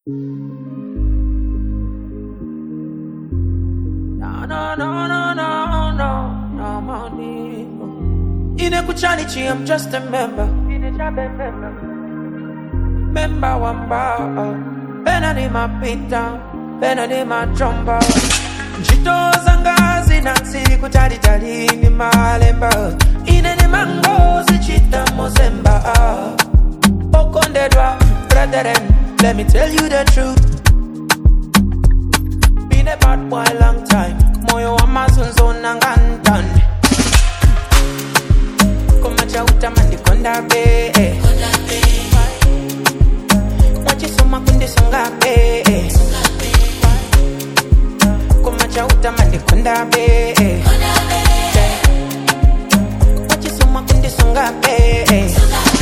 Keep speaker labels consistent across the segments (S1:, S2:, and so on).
S1: No, no, no, no, no, no, no money. Inekuchanichi, I'm just a member. Member wamba. Pena ni mapita, pena ni majomba. Njito zangazi nansi kutali tali ni malemba. Ine ni mango zichita mozemba. Okondedwa, brethren, let me tell you the truth. Been a bad boy long time. Moyo wa mazunzo nangantan. Kumacha utamandi konda be. Wachisoma kundi songa be. Kumacha utamandi konda be. Wachisoma kundi songa be.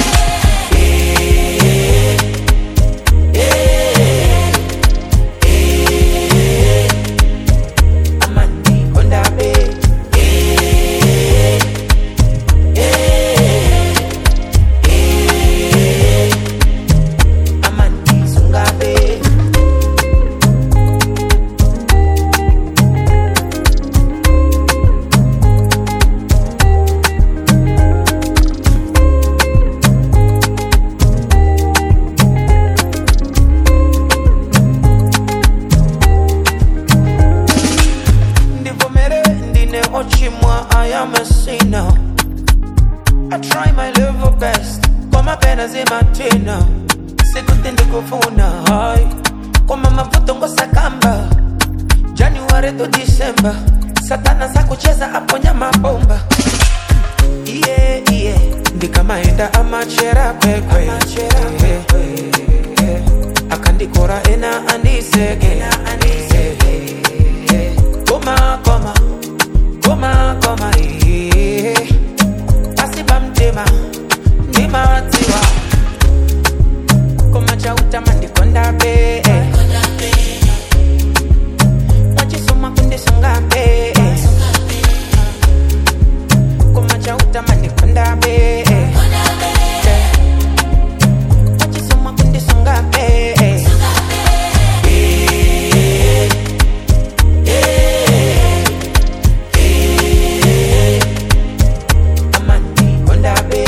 S1: Amandi konda be. Amandi songa be. ndivomere ndine ochimwa i am a sinner i try my level best koma pena zimatina sikuti ndikufuna hai koma mavuto ngosakamba january to december satana sakucheza aponya mabomba iye iye ndikamaenda amachera kwekwe akandikora ena andiseke koma koma koma koma iye asiba mtima ndimatiwa koma chautama ndikonda be wachisoma kundisonga be koma chautama ndikonda be wachisoma kundisonga be amandi konda be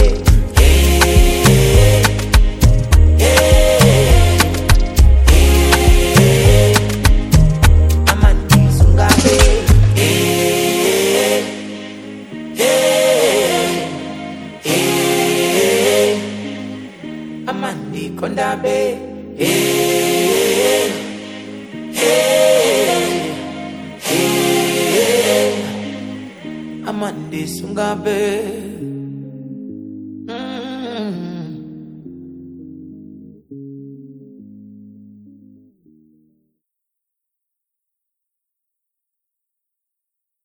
S1: amandi sunga be amandi konda be amandi sunga be